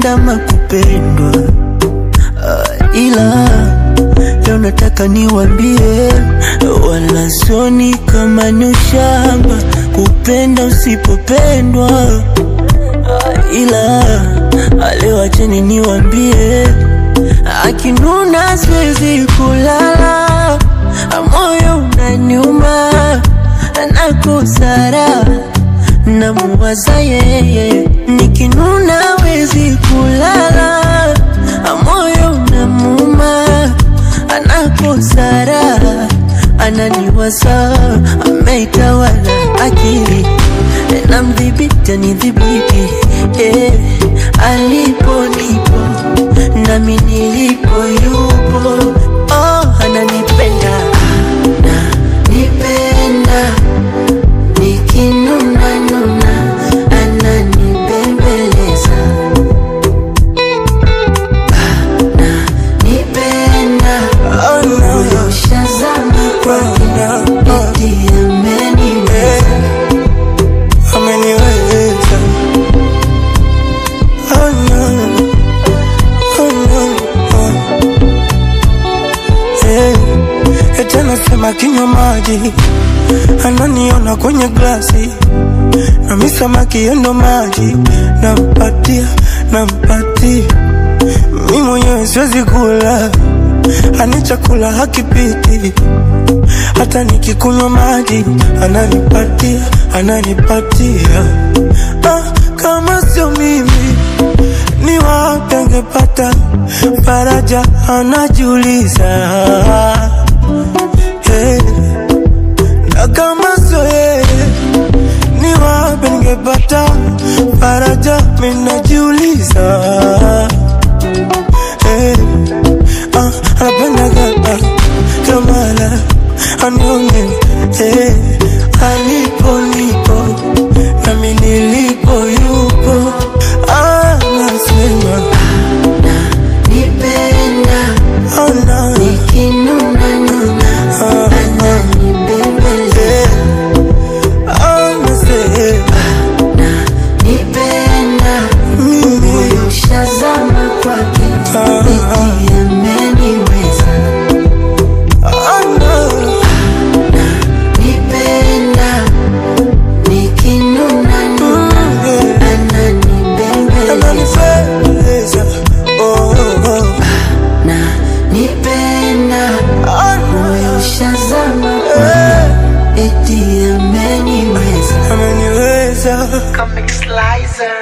kama kupendwa Ah, ila leo nataka niwambie, wala sioni kama ni ushamba kupenda usipopendwa. Ah, ila ah, leo acheni niwambie, akinuna siwezi kulala, ah, moyo unaniuma, nakosara namuwaza yeye, nikinuna wezi kulala, moyo unamuma, anakosara, ananiwaza, ameitawala akili, namdhibiti anidhibiti, eh, alipo nipo nami nilipo yupo, oh, ananipenda ananipenda nikinuna nuna ananibembeleza ananipenda moyo ushazama kwake eti ameniweza ameniweza oh no, oh no, oh. Eh, eti anasema kinywa maji ananiona kwenye glasi nami samaki yendo maji nampatia nampatia mi mwenyewe siwezi kula ani chakula hakipiti hata nikikunywa maji ananipatia ananipatia ah, kama sio mimi ni wapi angepata faraja anajiuliza hey. na kama sio yeye ni wapi ningepata faraja minajiuliza hey. ah, anapendaga ah, kamala anione hey. alipo nipo nami nilipo yupo ah, nasema nipenda oh, no. nikinuna nuna ananibembeleza hey. ah, nasema nipenda mimi moyo ushazama kwake Ah. eti ameniweza oh, no. nipenda nikinuna nuna yeah. ananibembeleza ananipendeza oh, oh. na nipenda Ah, moyo ushazama kwake eti ameniweza ameniweza Comic Slicer.